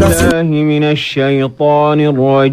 بالله من الشيطان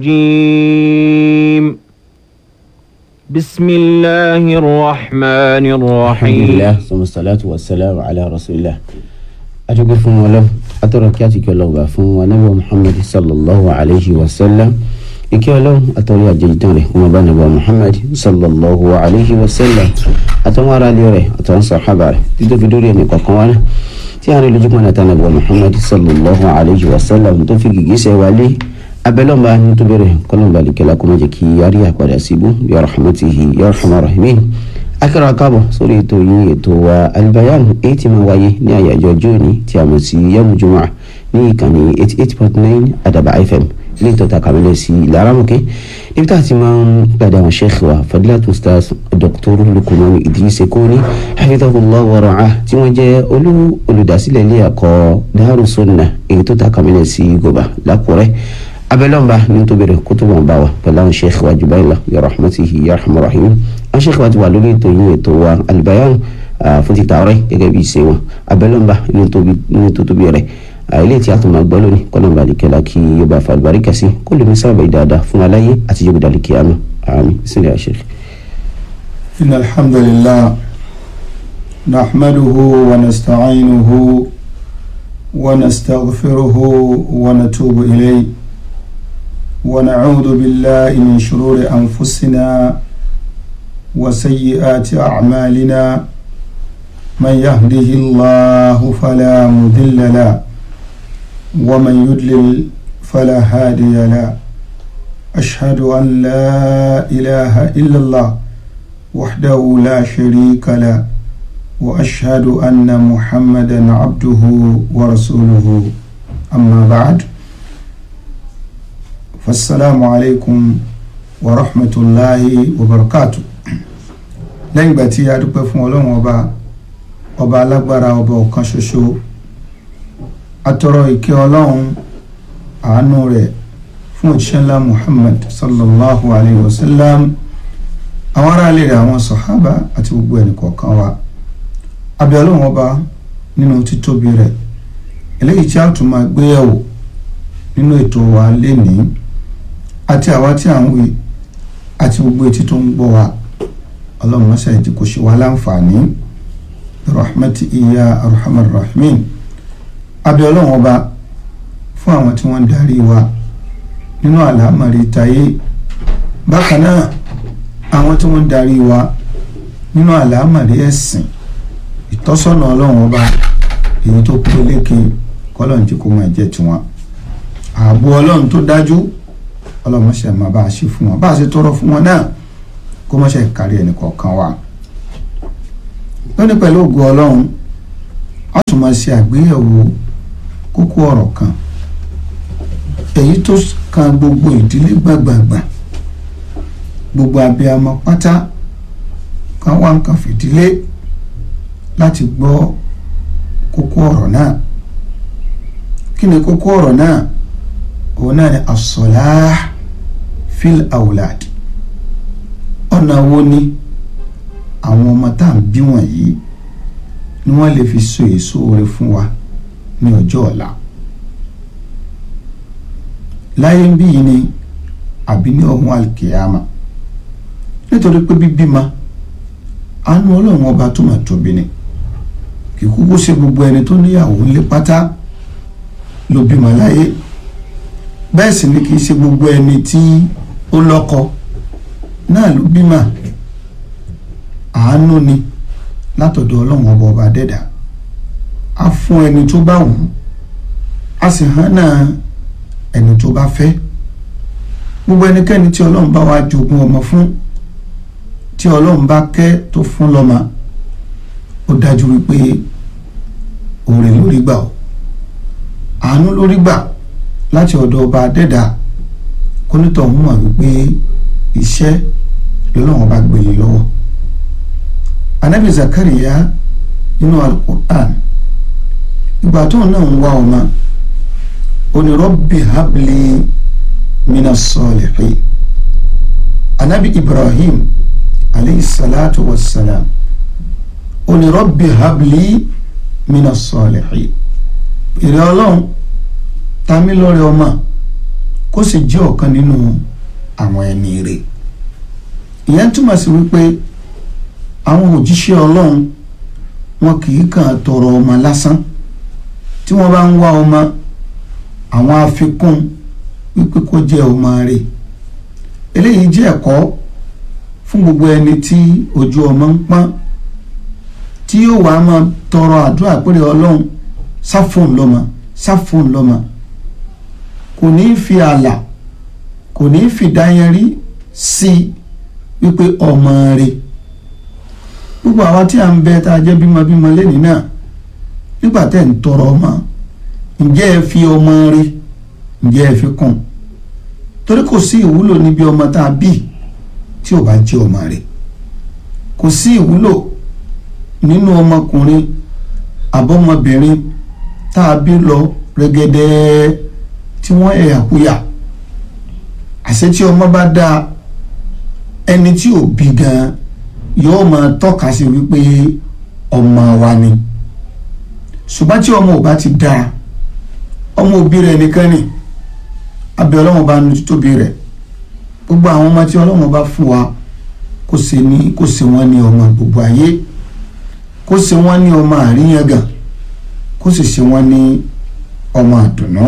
الرجيم بسم الله الرحمن الرحيم alhamdulilah sọmọ salatu wa salam ala rasulillah adúgbò fún wọn lọ atọrọ kí àti kí Ọlọ́run bá fún anabi muhammad sallallahu alayhi wa sallam ike Ọlọ́run atọrọ àjẹjìtàn rẹ̀ wọn bá anabi muhammad sallallahu alayhi wa sallam àtàwọn ará ilé rẹ̀ àtàwọn sàhábà rẹ̀ títí fi dórí ẹni kọ̀ọ̀kan wá náà tí a rí lójúmọ́ náà tánà bọ̀ muhammad sallallahu alayhi wa sallam tó fi gìgísẹ̀ wálé abẹ́lọ́mba nítorí rẹ̀ kọ́lọ́mba lìkẹ́lá kó má jẹ́ kí yárí àpàdà síbú ya rahmatihi ya rahman rahimin akẹ́rọ akábọ̀ sórí ètò yìí ètò wa albayan èyí tí máa wáyé ní àyájọ́ ọjọ́ òní tí a mọ̀ sí yamu juma ní ìkànnì eighty eight point nine adaba fm ní ìtọ́ta kàmílẹ̀ sí ilẹ̀ arámọ̀kẹ́ níbi tá a ti máa ń gbàdá àwọn sheikh wa fadilatu ustaz dr lukumanu idris ekoni hafidhahullah wa ra'ah tí wọ́n jẹ́ olú olùdásílẹ̀ ilé ẹ̀kọ́ daru sunna èyí tó ta kàmílẹ̀ sí goba lákùrẹ́ abẹ́lọ́mba ní tó bẹ̀rẹ̀ kó tó wọn bá wa pẹ̀lú àwọn sheikh wa jubaila ya rahmatihi ya rahman rahim àwọn sheikh wa ti wà lórí ètò yìí ètò wa albayan fún ti tààrẹ gẹ́gẹ́ bí ìṣe wọn abẹ́lọ́mba ní tó tóbi rẹ̀ ilé tí a tún máa gbọ́ lónìí kọ́nàmbà àdìkẹ́lá kí yóò bá fa àlùbáríkà sí kó lè ní sábà dáadáa fún aláyé àti yóò dàlí kíámà àmín sílẹ̀ àṣẹ. إن الحمد لله نحمده ونستعينه ونستغفره ونتوب إليه ونعوذ بالله من شرور أنفسنا وسيئات أعمالنا من يهده الله فلا مضل له ومن يضلل فلا هادي له أشهد أن لا إله إلا الله وحده لا شريك له وأشهد أن محمدا عبده ورسوله أما بعد فالسلام عليكم ورحمة الله وبركاته lẹ́yìn ìgbà tí a dúpẹ́ fún ọlọ́run ọba ọba alágbára ọba ọ̀kan ṣoṣo atọrọ ìkẹ́ ọlọ́run àánú rẹ̀ fún òjíṣẹ́ ńlá muhammad sallallahu alayhi wa sallam àwọn aráàlú rẹ̀ àwọn sọ̀hábà àti gbogbo ẹnì kọ̀ọ̀kan wa abẹ́ ọlọ́run ọba nínú títóbi rẹ̀ eléyìí tí a tún máa gbé yẹ̀wò nínú ètò wa lénìí àti àwa tí à ń wí àti gbogbo etí tó ń gbọ́ wa ọlọ́run mọ́sá ìdí kò ṣe wá láǹfààní rahmati iya arhamar rahimin abẹ́ ọlọ́run ọba fún àwọn tí wọ́n ń darí wa nínú àlámọ̀rí tayé bákan náà àwọn tí wọ́n ń darí wa nínú àlámọ̀rí ẹ̀sìn ìtọ́sọ́nà ọlọ́run ọba èyí tó kú lékè kọ́lọ́n tí kò máa jẹ́ tiwọn ààbò ọlọ́run tó dájú ọlọ́run ṣe máa bá a ṣe fún wọn bá a ṣe tọrọ fún wọn náà kó má ṣe kárí ẹnì kọ̀ọ̀kan wa lónìí pẹ̀lú ògo ọlọ́run a tún máa ṣe àgbéyẹ̀wò kókó ọ̀rọ̀ kan èyí tó kan gbogbo ìdílé gbàgbàgbà gbogbo abiyamọ pátá kan wá nǹkan fìdílé láti gbọ́ kókó ọ̀rọ̀ náà kí ni kókó ọ̀rọ̀ náà òun náà ni as-salah fil awlad ọ̀nà wo ni àwọn ọmọ tá à ń bí wọ̀nyí ni wọ́n lè fi so èso rere fún wa ní ọjọ́ ọ̀la láyé ń bí yìí ni àbí ní ọ̀hún alkiyama nítorí pé bíbímọ àánú ọlọ́run ọba tó máa tóbi ni kì í kúkú ṣe gbogbo ẹni tó níyàwó ńlé pátá ló bímọ láyé bẹ́ẹ̀ sì ni kì í ṣe gbogbo ẹni tí ó lọ́kọ náà ló bímọ àánú ni látọ̀dọ̀ ọlọ́run ọba ọba dẹ́dà á fún ẹni tó bá wù ú á sì hàn náà ẹni tó bá fẹ́ gbogbo ẹnikẹ́ni tí ọlọ́run bá wá jogún ọmọ fún tí ọlọ́run bá kẹ́ tó fún lọ́mọ ó dájú wípé òòrè lórí gbà ó àánú lórí gbà láti ọ̀dọ̀ ọba adẹ́dà kónítọ̀ ń mọ̀ wípé iṣẹ́ lọ́lọ́run bá gbé yín lọ́wọ́ anabi zakariya nínú alukur'an ìgbà tó náà ń wá ọmọ oní rabbi habli mina salihin anabi ibrahim aleyhi salatu wa salam oní rabbi habli mina salihin ìrẹ́ ọlọ́run tamílọ́rẹ̀ ọmọ kó sì jẹ́ ọ̀kan nínú àwọn ẹni rẹ̀ ìyẹn túmọ̀ sí wípé àwọn òjíṣẹ́ ọlọ́run wọn kì í kàn tọrọ ọmọ lásán tí wọ́n bá ń wá ọmọ àwọn àfikún wípé kó jẹ́ ọmọ rẹ̀ eléyìí jẹ́ ẹ̀kọ́ fún gbogbo ẹni tí ojú ọmọ ń pọ́n tí yóò wá máa tọrọ àdúrà péré ọlọ́run sáfóun lọ́mọ sáfóun lọ́mọ kò ní í fi ààlà kò ní í fi dáyẹrí sí wípé ọmọ rẹ̀ gbogbo àwa tí à ń bẹ tá a jẹ́ bímọbímọ lẹ́nìí náà nígbà tẹ́ ń tọrọ ọmọ ǹjẹ́ ẹ fi ọmọ rẹ̀ ǹjẹ́ ẹ fi kún torí kò sí ìwúlò níbi ọmọ tá a bí tí ò bá jẹ́ ọmọ rẹ̀ kò sí ìwúlò nínú ọmọkùnrin àbọ̀mọbìnrin tá a bí lọ rẹ́gẹ́dẹ́ tí wọ́n ẹ̀yà kúyà àṣẹ tí ọmọ bá dáa ẹni tí ò bí gan yóò máa tọ́ka sí wípé ọmọ wa ni ṣùgbọ́n tí ọmọ ò bá ti dáa ọmọ òbí rẹ̀ nìkan ni abẹ́ ọlọ́run bá nu títóbi rẹ̀ gbogbo àwọn ọmọ tí ọlọ́run bá fún wa kó ṣe ní kó ṣe wọ́n ní ọmọ gbogbo ayé kó ṣe wọ́n ní ọmọ àríyàngàn kó sì ṣe wọ́n ní ọmọ àdùnnú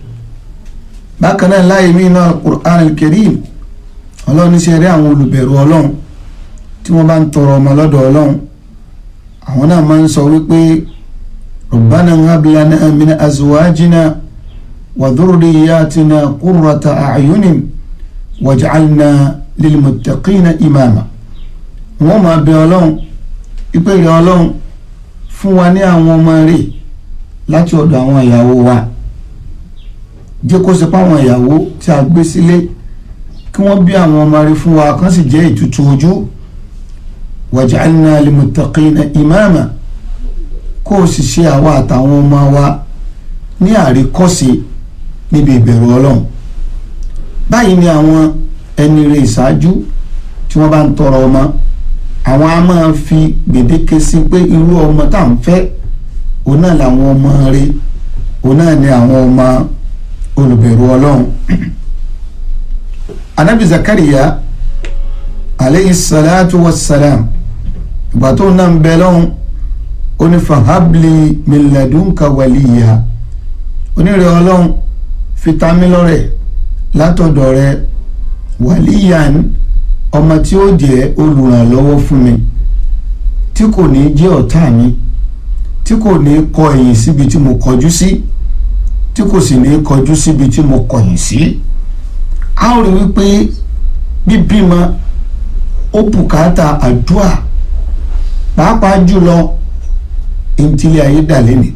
bákan náà láàyè mí náà Qur'an al-Karim ọlọ́run ṣe rí àwọn olùbẹ̀rù ọlọ́run tí wọ́n bá ń tọrọ ọmọ lọ́dọ̀ ọlọ́run àwọn náà máa ń sọ wípé rabbana hab lana min azwajina wa dhurriyyatina qurrata a'yunin waj'alna lilmuttaqina imama wọ́n máa bẹ ọlọ́run ìpè rẹ̀ ọlọ́run fún wa ní àwọn ọmọ rẹ̀ láti ọ̀dọ̀ àwọn ìyàwó wa jẹ́ kó ṣe páwọn ìyàwó tí a gbé sílé kí wọ́n bí àwọn ọmọ rẹ̀ fún wa kán sì jẹ́ ìtutù ojú waj'alna lilmuttaqina imama kó o sì ṣe àwa àtàwọn ọmọ wa ní àríkọ́ṣe níbi ìbẹ̀rù ọlọ́run báyìí ni àwọn ẹni rẹ̀ ìṣáájú tí wọ́n bá ń tọrọ ọmọ àwọn a máa fi gbèdéke sí pé irú ọmọ tá à ń fẹ́ òun náà làwọn ọmọ rẹ̀ òun náà ni àwọn ọmọ olùbẹ̀rù ọlọ́run anabi zakariya aleyhi salatu wa salam ìgbà tó náà ń bẹ lọ́hùn ó ní fahabli min ladunka waliya onírè ọlọ́run fitamilọ́rẹ̀ látọ̀dọ̀ rẹ̀ wàlíyàn ọmọ tí ó jẹ́ olùrànlọ́wọ́ fún mi tí kò ní jẹ́ ọ̀tá mi tí kò ní kọ ẹ̀yìn síbi tí mo kọjú sí tí kò sì ní kọjú síbi tí mo kọ̀yìn sí. a ó rí wípé bíbímọ ó bùkátà àdúà pàápàá jùlọ ìntìlẹ̀ ayé dà lẹ́nìí